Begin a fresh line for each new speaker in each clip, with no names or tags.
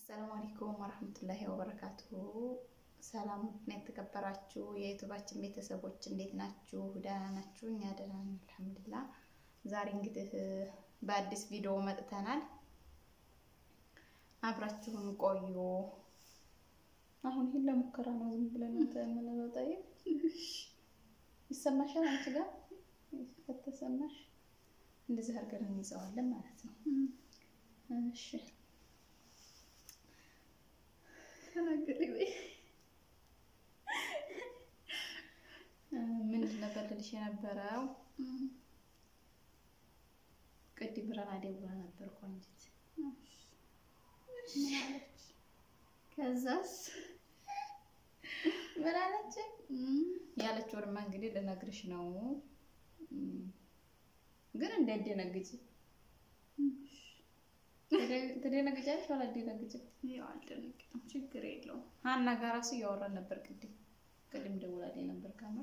አሰላሙ አለይኩም ወረህመቱላሂ ወበረካቱሁ። ሰላም ነው የተከበራችሁ የዩቱባችን ቤተሰቦች እንዴት ናችሁ? ደህና ናችሁ? እኛ ደህና ነን አልሐምዱሊላህ። ዛሬ እንግዲህ በአዲስ ቪዲዮ መጥተናል። አብራችሁን ቆዩ። አሁን ይህን ለሙከራ ነው ዝም ብለን የምንለው። ጠይብ ይሰማሻል? አንቺ ጋር ከተሰማሽ እንደዚህ አድርገን እንይዘዋለን ማለት ነው። እሺ ምንድን ነበር ልልሽ የነበረው? ቅድም ብረና ደውላ ነበር ቆንጅት።
ከዛስ
ምን አለች? ያለችው ወርማ እንግዲህ ልነግርሽ ነው፣ ግን እንዳትደነግጪ። ትደነግጫለሽ ወላ አትደነግጭም?
ያው አልደነግጥም፣ ችግር የለውም።
ሀና ጋር እራሱ እያወራን ነበር ቅድም ቅድም ደውላልኝ ነበር ካመር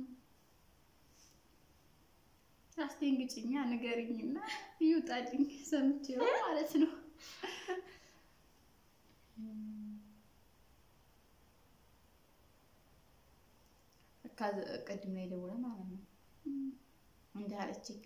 አስደንግጭኛ ንገሪኝና ይውጣልኝ ሰምቼው ማለት ነው።
ቅድም ላይ ደውላ ማለት ነው እንዲህ አለችኝ።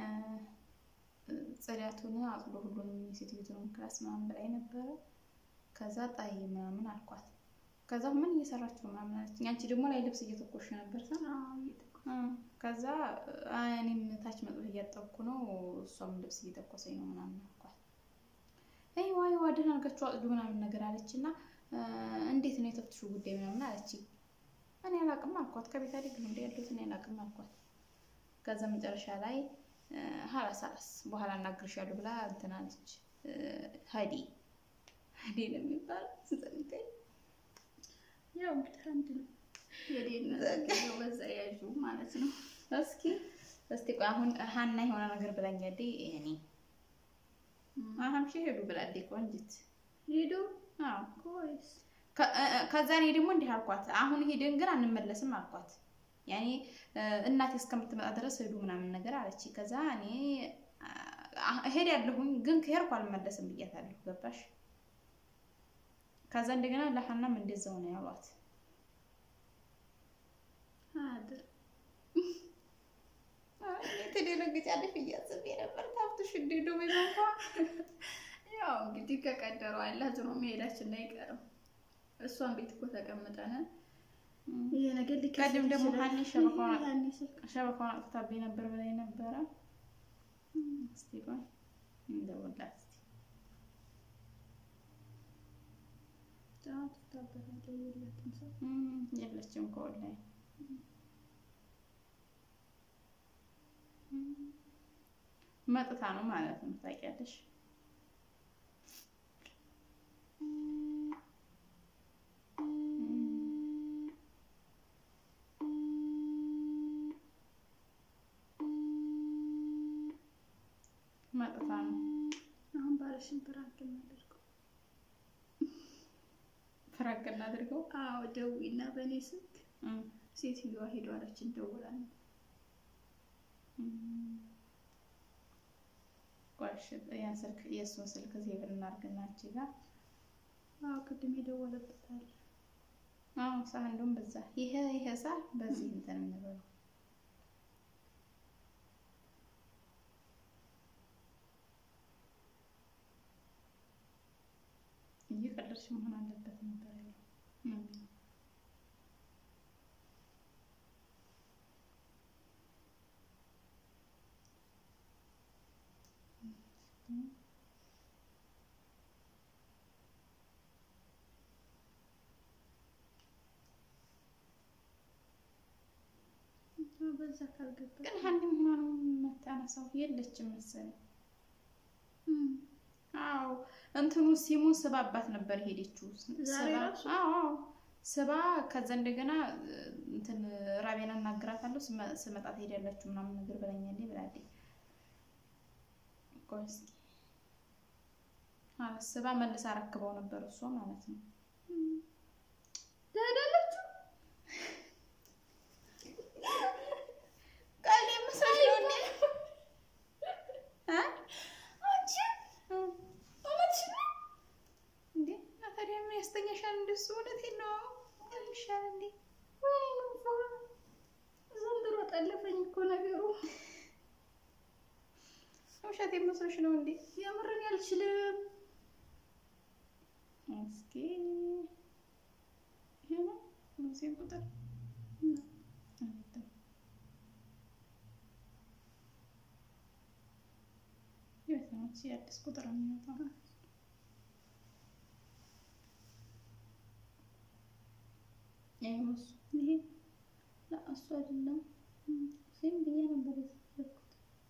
ጽዳቱን አጽዶ ሁሉንም የሴትዮቱንም ክላስ ምናምን ብላኝ ነበረ። ከዛ ጣይ ምናምን አልኳት። ከዛ ምን እየሰራችሁ ነው ምናምን አለችኝ። አንቺ ደግሞ ላይ ልብስ እየተኮሽ ነበር ሳ ከዛ እኔም ታች መጥበህ እያጠብኩ ነው፣ እሷም ልብስ እየተኮሰኝ ነው ምናምን አልኳት። አይ ዋይ ዋደን አድርጋችሁ አጽዱ ምናምን ነገር አለች እና እንዴት ነው የተፍትሹ ጉዳይ ምናምን አለችኝ። እኔ አላቅም አልኳት። ከቤት አይደል እንደ ያለሁት እኔ አላቅም አልኳት። ከዛ መጨረሻ ላይ ሀላስ ሀላስ በኋላ እናግርሻለሁ ብላ እንትን አለች። ሀዲ ሀዲ ነው የሚባለው ስጠይቀኝ
ያው እንግዲህ አንድ ነው የዴነት በዛ ያዡ ማለት ነው።
እስኪ እስቲ ቆይ አሁን ሀና የሆነ ነገር ብላኛለች። እኔ አሁን ሺ ሄዱ ብላለች ቆንጅት
ሄዱ
አዎ
ኮይስ
ከዛ እኔ ደግሞ እንዲህ አልኳት፣ አሁን ሄደን ግን አንመለስም አልኳት። ያኔ እናቴ እስከምትመጣ ድረስ ሄዱ ምናምን ነገር አለች። ከዛ እኔ ሄድ ያለሁኝ ግን ከሄድኩ አልመለስም ብያታለሁ። ገባሽ? ከዛ እንደገና ለሀናም እንደዛው ነው ያሏት።
አድር
ትደነግጫለሽ ብዬ አስቤ ነበር። ታብትሽ እንዲዶ በይማንኳ
ያው እንግዲህ ከቀደረው አለ ዝሮ መሄዳችን ላይ አይቀርም። እሷን ቤት እኮ ተቀምጠን ይሄ ነገር
ቀድም ደግሞ ሀኒ ሸበካውን አጥፍታብኝ ነበር ብላኝ ነበረ። እስቲ ቆይ እንደውላት እስቲ የለችም ከወላሂ መጥታ ነው ማለት ነው። ታውቂያለሽ መጥታ ነው።
አሁን ባለሽን ፕራንክ እናደርገው
ፍራቅ እናድርገው።
አዎ ደውይና በእኔ ስልክ ሴትዮዋ ሄዶ አለችን ደውላል።
ቆሽ ያን ስልክ የእሱን ስልክ ሴቭ እናድርግና አንቺ ጋር
አዎ ቅድም የደወለበታል።
አዎ ሳ እንደውም በዛ ይሄ ይሄ ሳ በዚህ እንትን እንበለው እየቀለድሽ መሆን አለበት ነበር ያለው።
በዛ ካልገባ
ግን ሀኒም ሆና ነው የምታነሳው የለችም መሰለኝ። አዎ እንትኑ ሲሙን ስባባት ነበር ሄደችው።
ዛሬ ራሱ?
አዎ አዎ ስባ ከዛ እንደገና እንትን ራቤና እናግራታለሁ ስመጣ ትሄዳላችሁ ምናምን ነገር ብላኛለች ብላለች። ቆይ እስኪ አዎ ስባ መልሳ አረክበው ነበር እሷ ማለት ነው።
ትሄዳላችሁ
ቃል የምስራች ነው እንዴ? እ
አንቺ እውነትሽ ነው?
እንዴ ውሸት መስሎሽ ነው እንዴ?
የምርን ያልችልም።
እስኪ ይሄ ነው ሙሴን ቁጥር የትናንት የአዲስ ቁጥር የሚወጣው
ይሄ ይሄ ለእሱ አይደለም። ሙሴም ብዬ ነበር የተፈለኩት።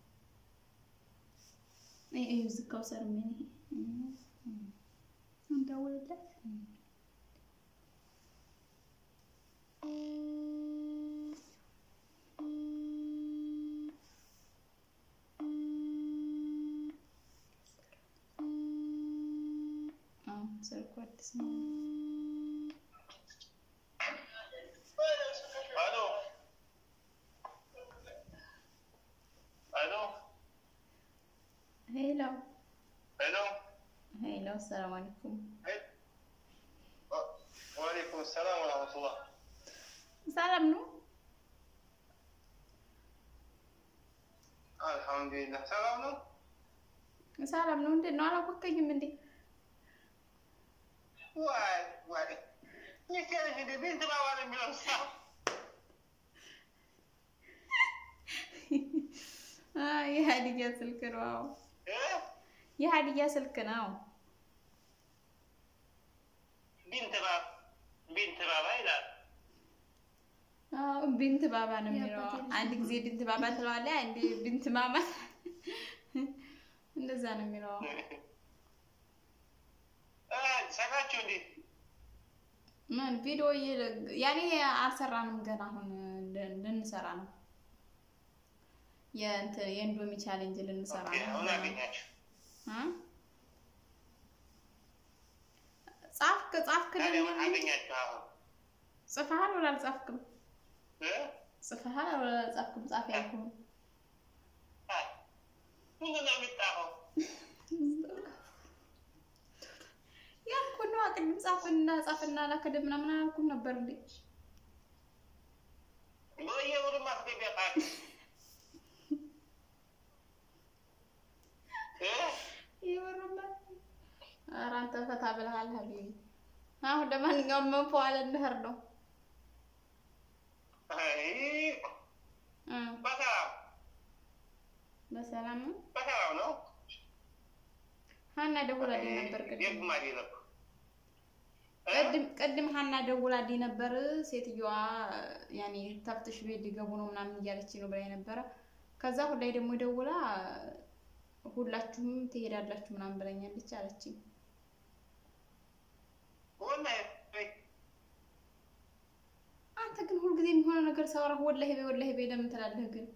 ይሄ ዝካው ሰር ምን ይሄ እንደውልለት
ስልኩ አዲስ ነው።
Aló. Aló.
ሄሎ
Aló.
ሄሎ፣ ሰላም አለይኩም።
وعليكم السلام ورحمة الله.
ሰላም ነው?
الحمد لله. سلام ነው?
ሰላም ነው። እንዴት ነው? አላወቀኝም እንዴ?
ዋይ ዋይ ይህ ልጅ እንደ ቢንት ባባል የሚለው ሰው
አይ የሀዲያ ስልክ ነው። አዎ
እ?
የሀዲያ ስልክ ነው።
ቢንት ባ ቢንት ባባ ይላል።
አዎ ቢንት ባባ ነው የሚለው።
የአባቴ ልጅ
አንድ ጊዜ ቢንት ባባ ትለዋለህ፣ አንዴ ቢንት ማማ እንደዛ ነው የሚለው።
እ፣ ሰራችሁ እንዴ?
ምን ቪዲዮ እየ- ያኔ አልሰራንም ገና አሁን ል- ልንሰራ ነው። የእንትን የኢንዶሚ ቻሌንጅ ልንሰራ
ኦኬ፣
ነው።
አሁን አገኛችሁ።
እ? ጻፍክ ጻፍክልን
ታዲያ ምን አገኛችሁ አሁን?
ጽፈሃል ወላ አልጻፍክም?
እ?
ጽፈሃል ወላ አልጻፍክም? ጻፍ ያልኩህን
አይ፣ ምንድን ነው የሚጣፈው?
ያልኩህን ነዋ። ቅድም ጻፍና ጻፍና ላከደ ምናምን አላልኩም ነበር እንዴ?
በየወሩ ማስገቢያ ቃል እ?
ይወራል። ኧረ አንተ ፈታ ብለሃል ሀቢቢ። አሁን ለማንኛውም መንፈዋል እንሄድ ነው
አይ፣
እ
በሰላም
በሰላም ነው።
በሰላም ነው።
ሀና ደውላልኝ ነበር ቅድም
የጉማዴ ነው። እ?
ቅድም ቅድም ሀና ደውላልኝ ነበር። ሴትዮዋ ያኔ ተፍትሽ ቤት ሊገቡ ነው ምናምን እያለች ነው ብላኝ ነበረ። ከዛ ሁላይ ደግሞ ደውላ ሁላችሁም ትሄዳላችሁ ምናምን ብላኛለች አለችኝ።
ወላሂ
አንተ ግን ሁልጊዜ የሚሆነ ነገር ሳወራህ ወላሂ በይ ወላሂ በይ ለምን ትላለህ ግን?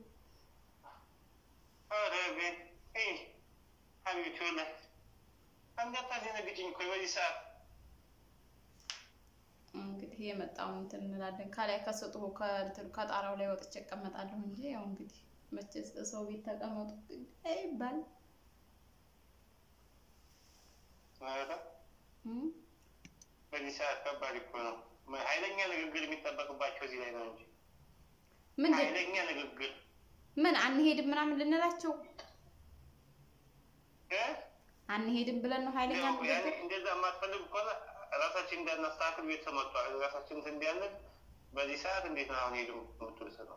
ኧረ ቤት እይ፣ ሀቢብቲ ወላሂ እንዳታስደነግጭኝ እኮ በዚህ ሰዓት
እንግዲህ የመጣውን እንትን እንላለን። ከላይ ከስጡ ከእንትኑ ከጣራው ላይ ወጥቼ እቀመጣለሁ እንጂ ያው እንግዲህ መቼስ ሰው ቤት ተቀመጡ ይባል
ኧረ
እም?
በዚህ ሰዓት ከባድ እኮ ነው። ኃይለኛ ንግግር የሚጠበቅባቸው እዚህ ላይ ነው እንጂ
ምንድን
ኃይለኛ ንግግር
ምን አንሄድም ምናምን ልንላቸው
እ?
አንሄድም ብለን ነው ኃይለኛ
ያው ያኔ
ንግግር
እንደዛ የማትፈልግ ከሆነ ራሳችን እንዳናስተካክል ቤት ተመቷል። ራሳችን እንትን እንዲያለን በዚህ ሰዓት እንዴት ነው አሁን ሄዱ የምትል ሰው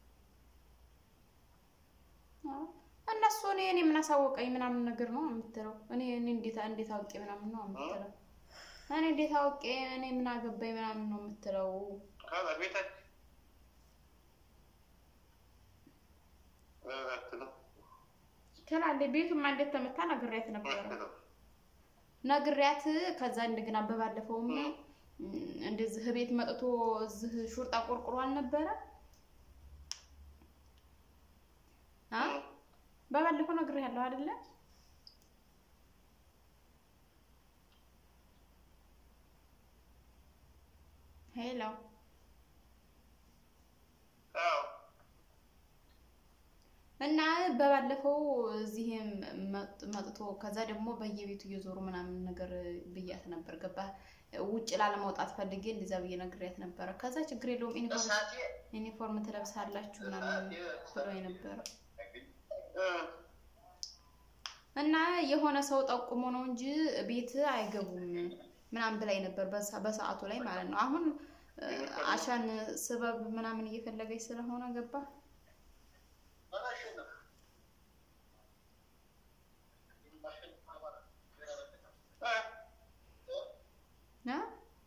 አዎ። እነሱ እኔ እኔ ምን አሳወቀኝ ምናምን ነገር ነው የምትለው። እኔ እኔ እንዴት እንዴት አውቄ ምናምን ነው የምትለው። እኔ እንዴት አውቄ እኔ ምን አገባኝ ምናምን ነው የምትለው።
ካላ ቤታችን እረፍት ነው
ትላለች። ቤቱማ እንዴት ተመታ ነግሬያት ነበረ
እረፍት ነው።
ነግሬያት ከዛ እንደገና በባለፈውም እንደዚህ ቤት መጥቶ እዚህ ሹርጣ ቆርቁሮ አልነበረ አ በባለፈው ነግሬያለሁ አይደለ? ሄሎ
አዎ
እና በባለፈው እዚህም መጥ- መጥቶ ከዛ ደግሞ በየቤቱ እየዞሩ ምናምን ነገር ብያት ነበር። ገባ ውጭ ላለመውጣት ፈልጌ እንደዛ ብዬ ነግሬያት ነበረ። ከዛ ችግር የለውም ዩኒፎርም
እሳቴ
ዩኒፎርም ትለብሳላችሁ ምናምን ብሎ ነበረ።
እ
እና የሆነ ሰው ጠቁሞ ነው እንጂ ቤት አይገቡም ምናምን ብላኝ ነበር በሰ- በሰዓቱ ላይ ማለት ነው። አሁን እ፣ አሻን ስበብ ምናምን እየፈለገች ስለሆነ ገባ እ?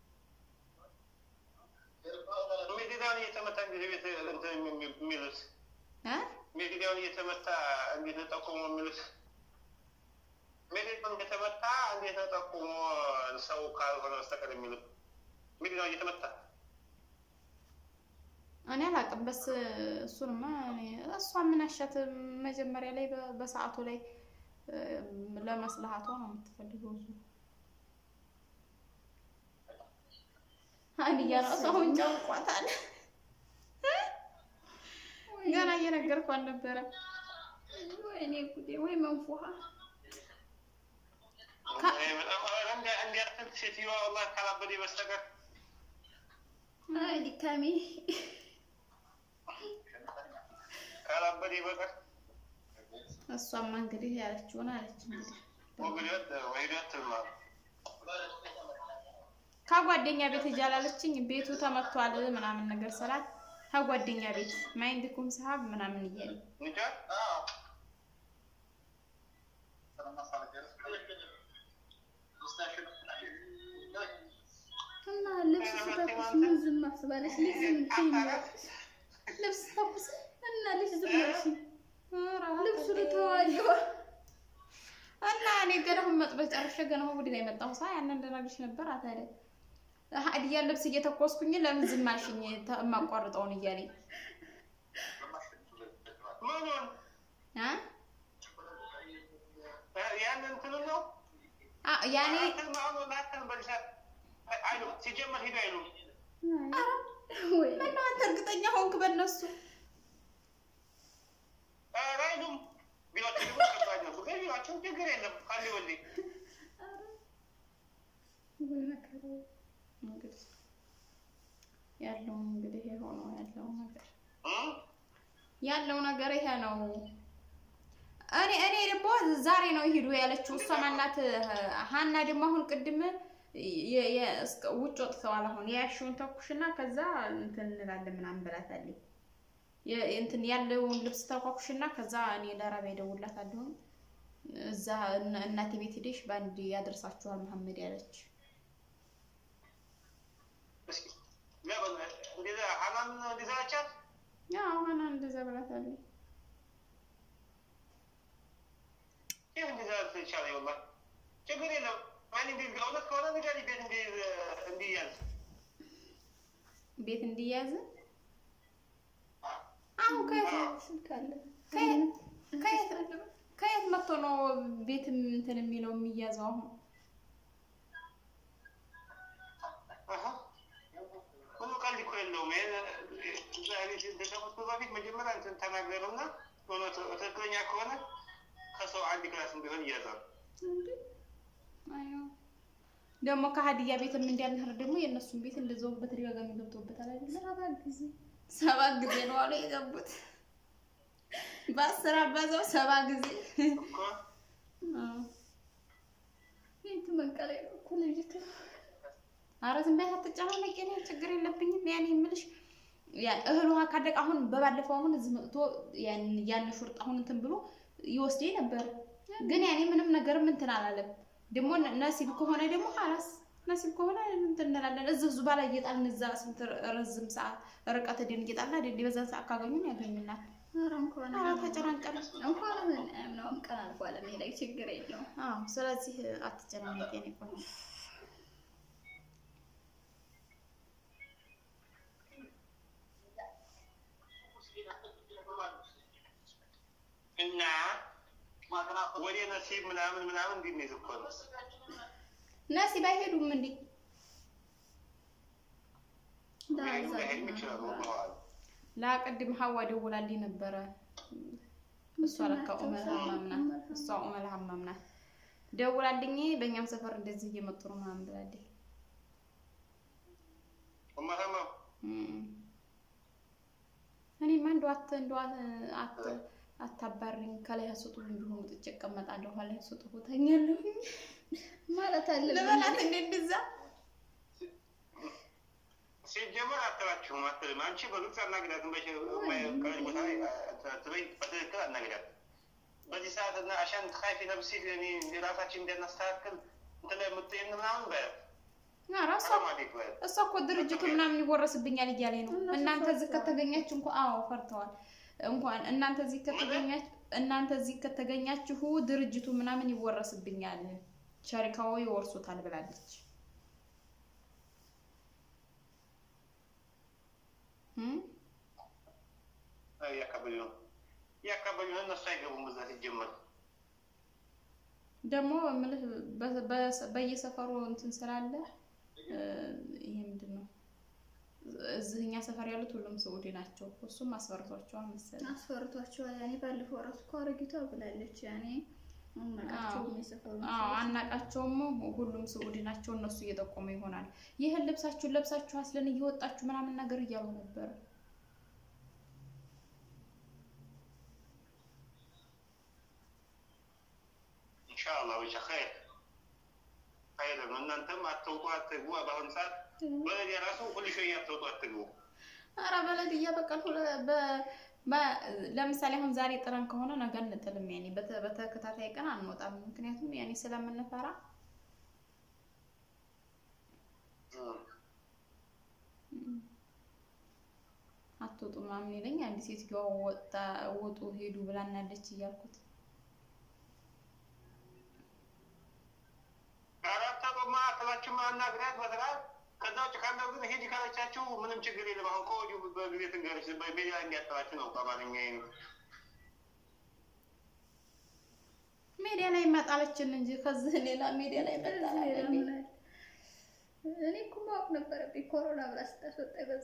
ሜዲዳውን እየተመታ እንግዲህ ቤት እንትን የሚ- የሚሉት
እ?
ሜዲዳውን እየተመታ እንዴት ነው ጠቁሞ የሚሉት? ሜዲዳውን እየተመታ እንዴት ነው ጠቁሞ ሰው ካልሆነ በስተቀር የሚሉት? ሜዲዳውን እየተመታ
እኔ አላውቅም። በስ እሱንማ እኔ- እሷ ምን አሻት መጀመሪያ ላይ በ- በሰዓቱ ላይ እ፣ ለመስልሃቷ ነው የምትፈልገው። እሱ አንድያ ራሱ አሁን ጨንቋታል። ገና እየነገርኳት ነበረ።
ወይኔ ጉዴ! ወይ መንፉሃ
ካ-
እንዲያትል ሴትዮዋ ወላሂ ካላበደ በስተቀር
አይ ድካሜ
ካላበደ በቀር
እሷማ እንግዲህ ያለችውን አለች። እንግዲህ
ወግደት ወሂደት ነው
ከጓደኛ ቤት ሂጅ አላለችኝ። ቤቱ ተመቷል ምናምን ነገር ስላት ከጓደኛ ቤት ማይንድኩም ሰሀብ ምናምን እያለ
እንጃ
እና ልብስ ስተኩስ ምን ዝም አስባለች? ልጅ ዝም ትይኛለሽ? ልብስ ተኩስ እና ልጅ ዝም አልሽ? ልብሱ ልተዋየዋ
እና እኔ ገናሁን መጥበስ ጨርሼ ገናሁን ወዲህ ላይ መጣሁ። ሳ ያንን እንደነግርሽ ነበር አታለ ሀዲያ ልብስ እየተኮስኩኝ ለምን ዝም አልሽኝ? ተ- የማቋርጠውን እያለኝ
ምኑን
አ
ያን እንትኑ ነው
አ ያኔ
አትን ማሆኑ ናትን በልሳት አይሉ ሲጀመር ሂዱ አይሉ
ወይ
ምነው አንተ እርግጠኛ ሆንክ በእነሱ?
አይሉም ቢሏቸው ደግሞ ከባድ ነው ግን ቢሏቸው ችግር የለም ካሊ ወልዴ
ወይ መከራ
እንግዲህ ያለው እንግዲህ ይሄ ሆኖ ያለው ነገር ያለው ነገር ይሄ ነው። እኔ እኔ ደግሞ ዛሬ ነው ይሄዱ ያለችው እሷ ማናት? ሀና ደግሞ አሁን ቅድም የ- የ- እስከ- ውጭ ወጥተዋል። አሁን የያሽውን ተኩሽና ከዛ እንትን እንላለን ምናምን ብላታለች። የ- እንትን ያለውን ልብስ ተኳኩሽና ከዛ እኔ ለራቢያ እደውልላታለሁ እዛ እነ- እናቴ ቤት ሄደሽ በአንድ ያደርሳችኋል መሐመድ ያለች።
እስኪ ለምን እንደዛ ሀናን እንደዛ አቻት
ያው ሀና እንደዛ ብላታለች።
ይህ እንደዛ ትቻለ ወላሂ ችግር የለም ማን እንዲ እውነት ከሆነ ንገሪ ቤት እንዲ እንዲያዝ
ቤት እንዲያዝ አሁን ከየት
ስልክ አለ
ከየት ከየት ከየት መጥቶ ነው ቤት እንትን የሚለው የሚያዘው? አሁን
ምኑ ቀልድ እኮ የለውም። ይሄን እዛ ቤት እንደሸፈቱ በፊት መጀመሪያ እንትን ተናገሩና እውነቱ ትክክለኛ ከሆነ ከሰው አንድ ክላስ ቢሆን እያዛሉ
አዮ ደግሞ ከሀዲያ ቤትም እንዲያልንህር ደግሞ የእነሱን ቤት እንደዛው በተደጋጋሚ ገብቶበታል አይደለ?
ሰባት ጊዜ
ሰባት ጊዜ ነው አሉ የገቡት። በአስር አባዛው ሰባ ጊዜ
እኮ
አዎ።
ቤቱ መንቀላይ ነው እኮ ልጅቱ
ኧረ ዝም በይ አትጨናነቂ፣ እኔ ችግር የለብኝም። ያኔ የምልሽ ያ- እህል ውሃ ካለቀ አሁን በባለፈው አሁን እዚህ መጥቶ ያን ያን ሹርጥ አሁን እንትን ብሎ ይወስደኝ ነበር፣ ግን ያኔ ምንም ነገርም እንትን አላለም። ደግሞ ነ- ነሲብ ከሆነ ደግሞ ሀላስ ነሲብ ከሆነ እንትን እንላለን። እዚህ ዙባ ላይ እየጣልን እዛ ስንት ረዝም ሰዓት ርቀት ሄደን እየጣልን አይደል በዛን ሰዓት ካገኙን ያገኙናል።
ኧረ እንኳን
ኧረ ተጨናንቀን
እንኳን ምን ምናምን ቀን አልፏል መሄድ ችግር የለውም
አዎ። ስለዚህ አትጨናነቂ የኔ ቆንጆ።
እና ወደ ነሲብ ምናምን ምናምን እንዲህ እኮ ነው።
ነሲብ አይሄዱም እንዴ?
ሊሄዱ ላይሄዱ ይችላሉ ብለዋል።
ለቅድም ሀዋ ደውላልኝ ነበረ። እሷ ለካ ኡመል ሀማም ናት። እሷ ኡመል ሀማም ናት። ደውላልኝ በእኛም ሰፈር እንደዚህ እየመጡ ነው ምናምን ብላለች።
እማታማ
እም። እኔማ እንደው አት እንደው አት- አት አታባሪኝ፣ ከላይ አስወጡ ቢሆን ውጥቼ እቀመጣለሁ፣ ኋላ አስወጡ ተኛለሁ
ማለት አለ
ልበላት እንደ እንደዛ
ሲጀመር አትላችሁም አትልም። አንቺ በግልጽ አናግዳትም። በከለች ቦታ ላይ ትበይ በትክክል አናግዳት። በዚህ ሰዓት እና አሻን ካይፊ ነብሲ ራሳችን እንዲያናስተካክል እንትን የምትይን ምናምን በያት
ኧረ እሷ
ሰላም አለይክ በያት።
እሷ እኮ ድርጅቱ ምናምን ይወረስብኛል እያለ ነው።
እነሱ
እናንተ እዚህ
ፈርተዋል።
ከተገኛችሁ እንኳ አዎ ፈርተዋል። እንኳን እናንተ እዚህ ከተገኛችሁ እናንተ እዚህ ከተገኛችሁ ድርጅቱ ምናምን ይወረስብኛል፣ ሸሪካው ይወርሱታል ብላለች። እም?
እያካበሉ ነው እያካበሉ ነው። እነሱ አይገቡም በዛ ሲጀመር
ደግሞ የምልህ በ- በ- በየሰፈሩ እንትን ስላለ እ፣ ይሄ ምንድን ነው እዚህ እኛ ሰፈር ያሉት ሁሉም ስዑዲ ናቸው። እሱም አስፈርቷቸዋል መሰለኝ።
አስፈርቷቸዋል። ያኔ ባለፈው እራሱ እኮ አሮጊቷ ብላለች። ያኔ አናውቃቸውም የሰፈሩ
አዎ
ሰዎች።
አናቃቸውም። ሁሉም ስዑዲ ናቸው። እነሱ እየጠቆሙ ይሆናል። ይህን ልብሳችሁን ለብሳችሁ አስለን እየወጣችሁ ምናምን ነገር እያሉ ነበር።
ኢንሻአላህ ብቻ ኸይር ኸይር ነው። እናንተም አትውጡ አትግቡ። በአሁኑ ሰዓት በለድ የራሱ ሁሉ ሸይ አትውጡ አትግቡ።
አረ በለድ እያበቃል ለምሳሌ አሁን ዛሬ ጥረን ከሆነ ነገ እንጥልም። ያኔ በተ- በተከታታይ ቀን አንወጣም። ምክንያቱም ያኔ ስለምንፈራ አትወጡ ምናምን ይለኝ። አንድ ሴትዮዋ ወጣ ውጡ ሄዱ ብላናለች እያልኩት
አራት አቆማ አክላችሁ ማናግራት በስርዓት ከዛ ውጭ ካለው ግን ሂጂ ካለቻችሁ ምንም ችግር የለም። አሁን ከወዲሁ በጊዜ ትንገርች በሜዲያ እንዲያጠራችሁ ነው በአማርኛ ነው።
ሜዲያ ላይ መጣለችን እንጂ ከዚህ ሌላ ሜዲያ ላይ መጣል አይደለም።
እኔ እኮ ማወቅ ነበረብኝ። ኮሮና ብላ ስታስወጣ በዛ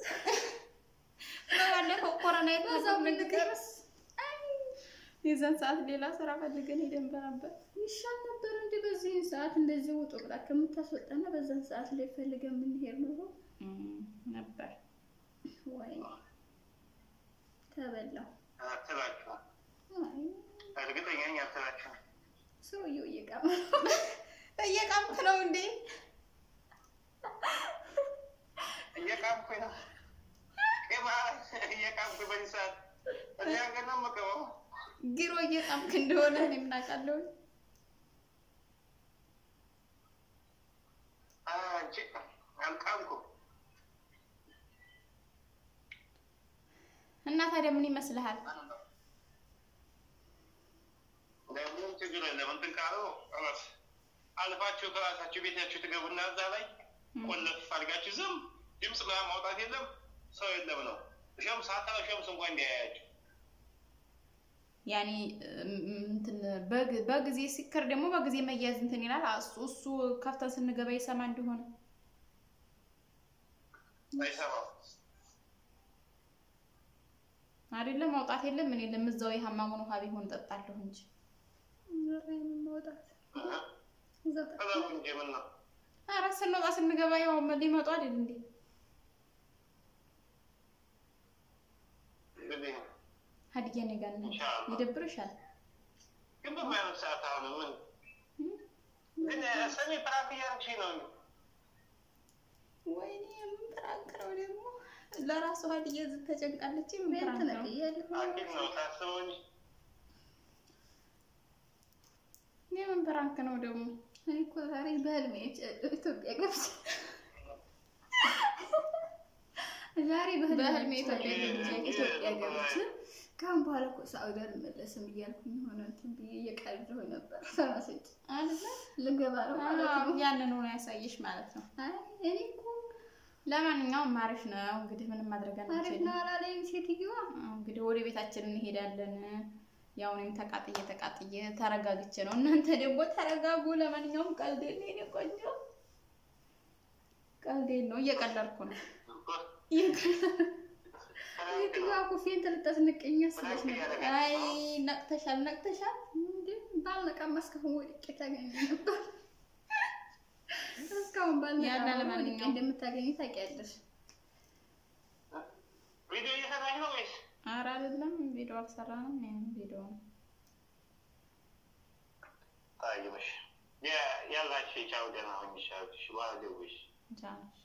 ባለፈው ኮሮና
በዛው
የተዛው ነገር
ብንቀርስ
የዛን ሰዓት ሌላ ስራ ፈልገን ሄደን ነበር።
ይሻል ነበር እንጂ በዚህን ሰዓት እንደዚህ ውጡ ብላ ከምታስወጣና በዛን ሰዓት ላይ ፈልገን የምንሄድ ኖሮ
ነበር
ወይ ተበላው።
አትላችሁ
አይ
እርግጠኛ ነኝ አትላችሁ።
ሰውየው እየቃመ ነው።
እየቃምክ ነው እንዴ?
እየቃምኩኝ ነው ቄማ እየቃምኩኝ በዚህ ሰዓት እዚህ ሀገር ነው የምገባው።
ጊሮ እየቃምክ እንደሆነ እኔ ምን አውቃለሁ።
አንቺ አልቃምኩም።
እና ታዲያ ምን ይመስልሃል?
ምንም ችግር የለም። እንትን ካለው ኸላስ አልፋችሁ ከራሳችሁ ቤታችሁ ትገቡና እዛ ላይ ቆለፍ አድርጋችሁ ዝም ድምፅ ምናምን ማውጣት የለም ሰው የለም ነው። ሸምስ ሀታ ሸምስ እንኳን እንዲያያችሁ
ያኔ እንትን በግ- በጊዜ ሲከር ደግሞ በጊዜ መያዝ እንትን ይላል። እሱ እሱ ከፍተን ስንገባ ይሰማ እንደሆነ
አይሰማም።
አይደለም ማውጣት የለም ምን የለም እዛው የሀማሙን ውሃ ቢሆን ጠጣለሁ እንጂ
ምን ማውጣት እዛው ታ-
እዛው እንጂ ምን ነው
ኧረ ስንወጣ ስንገባ ያው ሊመጡ አይደል እንዴ?
እንግዲህ
ሀዲያ እኔ ጋር ነህ
ኢንሻአላህ።
ይደብርሻል።
ግን በማይሆን ሰዓት አሁን ምን ግን ሰሚ ፕራንክ እያደረግሽ ነው።
ወይኔ ምን ፕራንክ ነው ደግሞ ለራሱ ሀዲያ እዚህ ተጨንቃለች። ምን
ቤት
ፕራንክ ነው?
ነቅያለሁ።
አኪድ ነው ታስበው እንጂ
የምን ፕራንክ ነው ደግሞ?
እኔ እኮ ዛሬ በህልሜ ኢትዮጵያ ገብቼ ዛሬ
በህልሜ ኢትዮጵያ
ገብቼ
ገብቼ
ኢትዮጵያ ገብቼ ካሁን በኋላ እኮ ሳውዲ አልመለስም እያልኩኝ የሆነ እንትን ብዬ እየቀለድኩ ነበር። ተመስጬ
አይደለ?
ልገባ ነው ማለት
አዎ፣
ነው።
ያንን ሆኖ ያሳየሽ ማለት ነው።
አይ እኔ እኮ
ለማንኛውም አሪፍ ነው እንግዲህ ምንም ማድረግ
አሪፍ
አንችልም።
ነው አላለኝም ሴትዮዋ።
እንግዲህ ወደ ቤታችን እንሄዳለን። ያው እኔም ተቃጥዬ ተቃጥዬ ተረጋግቼ ነው። እናንተ ደግሞ ተረጋጉ። ለማንኛውም ቀልዴን ነው የኔ ቆንጆ፣ ቀልዴን ነው እየቀለድኩ ነው።
ሴትዮዋ ኩፌን ትልታስንቀኝ መስለሽ ነበር።
አይ ነቅተሻል፣ ነቅተሻል።
እንዴ ባልነቃማ እስካሁን ወድቄ ታገኝ ነበር። እስካሁን ባልነቃማ
ያለ
ወድቄ
ለማንኛውም
እንደምታገኝ ታውቂያለሽ።
ቪዲዮ እየሰራሽ ነው ወይስ
ኧረ አይደለም ቪዲዮ አልሰራንም። ይሄን ቪዲዮ ነው
ታይምሽ ያላችሁ የቻው ደህና ሆኝ ይሻልሽ በኋላ ደውሽ
ቻናል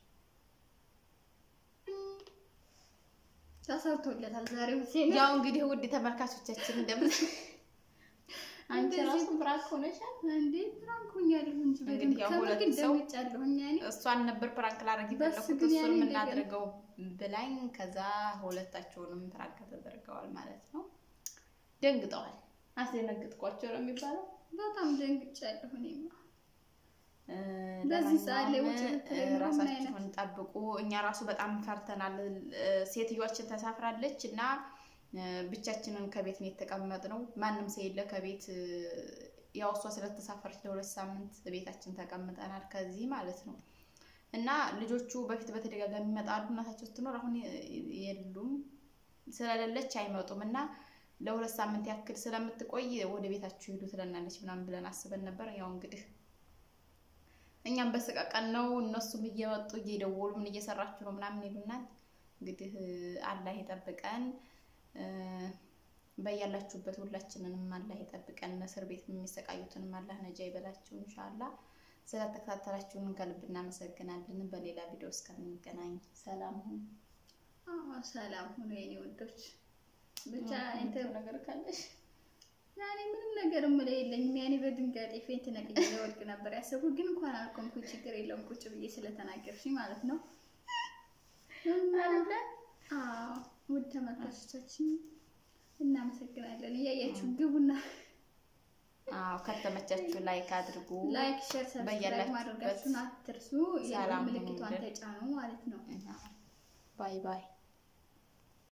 ተሰርቶለታል ዛሬ ሁሴን
ያው እንግዲህ ውድ ተመልካቾቻችን እንደምን አንቺ ራሱ ፕራንክ ሆነሻል።
እንዴ ፕራንክ ሆኛለሁ እንጂ በደንብ
እንግዲህ ያው
ከምር
ሁለት
ግን
ሰው
ደምጫለሁኝ ያኔ
እሷን ነበር ፕራንክ ላደርግ
በስ
የፈለኩት
ግን
እሱን
ያኔ እንደገና-
የምናደርገው ብላኝ፣ ከዛ ሁለታቸውንም ፕራንክ ተደርገዋል ማለት ነው። ደንግጠዋል። አስደነግጥኳቸው ነው የሚባለው።
በጣም ደንግጫለሁ እኔማ
እ፣
በዚህ ሰዓት ላይ
ለማንኛውም
ውጭ ብትለኝ
እ፣
ምን
ራሳችሁን ጠብቁ። እኛ ራሱ በጣም ፈርተናል። እ፣ ሴትዮዋችን ተሳፍራለች እና እ፣ ብቻችንን ከቤት ነው የተቀመጥነው። ማንም ሰው የለ ከቤት እ፣ ያው እሷ ስለተሳፈረች ለሁለት ሳምንት ቤታችን ተቀምጠናል ከዚህ ማለት ነው። እና ልጆቹ በፊት በተደጋጋሚ ይመጣሉ። እናታቸው ስትኖር አሁን የ- የሉም ስለሌለች አይመጡም እና ለሁለት ሳምንት ያክል ስለምትቆይ ወደ ቤታችሁ ሂዱ ትለናለች ምናምን ብለን አስበን ነበር። ያው እንግዲህ እኛም በስቀቀን ነው። እነሱም እየመጡ እየደወሉ ምን እየሰራችሁ ነው ምናምን ይሉናል። እንግዲህ አላህ ይጠብቀን፣ እ፣ በያላችሁበት ሁላችንንም አላህ ይጠብቀን። እስር ቤት የሚሰቃዩትንም አላህ ነጃ ይበላችሁ ኢንሻአላህ። ስለተከታተላችሁን ከልብ እናመሰግናለን። በሌላ ቪዲዮ እስከምንገናኝ ሰላም ሁኑ።
አዎ ሰላም ሁኑ የኔ ወዶች ብቻ
የምትለው
እንትን
ነገር ካለሽ
ያኔ ምንም ነገር የምለው የለኝም። ያኔ በድንጋጤ ፌንት ነቅዬ ለወድቅ ነበር ያሰብኩት፣ ግን እንኳን አልቆምኩ። ችግር የለውም ቁጭ ብዬ ስለተናገርሽኝ ማለት ነው።
አይደለ?
አዎ ውድ ተመልካቾቻችን እናመሰግናለን። እያያችሁ ግቡና
አዎ ከተመቻችሁ ላይክ አድርጉ።
ላይክ፣ ሼር፣ ሰብስክራይብ
በያላችሁበት
ማድረጋችሁን አትርሱ።
ሰላም
የደወል ምልክቷን
ሁኑልን።
ተጫኑ ማለት ነው።
ባይ ባይ